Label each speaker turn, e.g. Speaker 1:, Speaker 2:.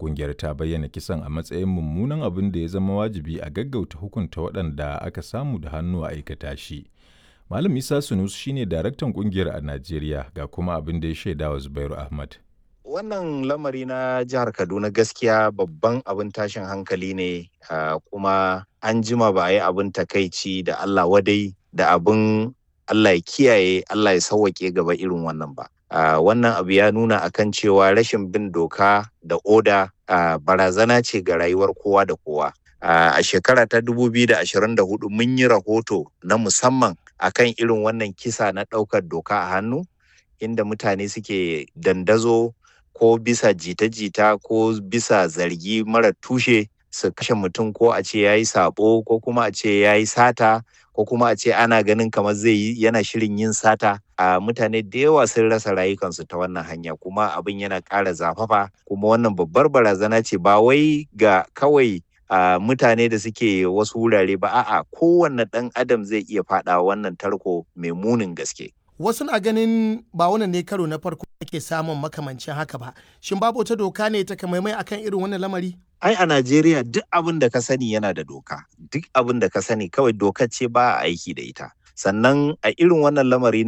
Speaker 1: Ƙungiyar ta bayyana kisan a matsayin mummunan abin da ya zama wajibi a gaggauta hukunta waɗanda aka samu da hannu a aikata shi. Malam Isa Sunusi shine daraktan ƙungiyar a Najeriya ga kuma abin da ya shaida wa Zubairu Ahmad.
Speaker 2: Wannan lamari na jihar Kaduna gaskiya babban abin tashin hankali ne uh, kuma an jima ba a yi abin takaici da Allah wadai da abin Allah ya kiyaye Allah ya sauwaƙe gaba irin wannan ba. Uh, wannan abu ya nuna akan cewa rashin bin doka da oda uh, barazana ce ga rayuwar kowa da kowa. Uh, a shekara ta 2024 mun yi rahoto na musamman akan irin wannan kisa na ɗaukar doka a hannu inda mutane suke dandazo ko bisa jita-jita ko bisa zargi mara tushe su kashe mutum ko a ce ya yi sabo ko kuma a ce ya yi sata ko kuma a ce ana ganin kamar zai yi yana shirin yin sata a mutane da yawa sun rasa rayukansu ta wannan hanya kuma abin yana ƙara zafafa kuma wannan babbar barazana ce ba wai ga kawai a mutane da suke wasu wurare ba a'a kowanne ɗan adam zai iya faɗa wannan tarko mai munin gaske
Speaker 3: wasu na ganin ba wannan ne karo na farko ake samun makamancin haka ba shin babu wata doka ne ta kamaimai akan irin wannan lamari
Speaker 2: ai a Najeriya duk abin da ka sani yana da doka duk abin da ka sani kawai dokar ce ba a aiki da ita sannan a irin wannan lamari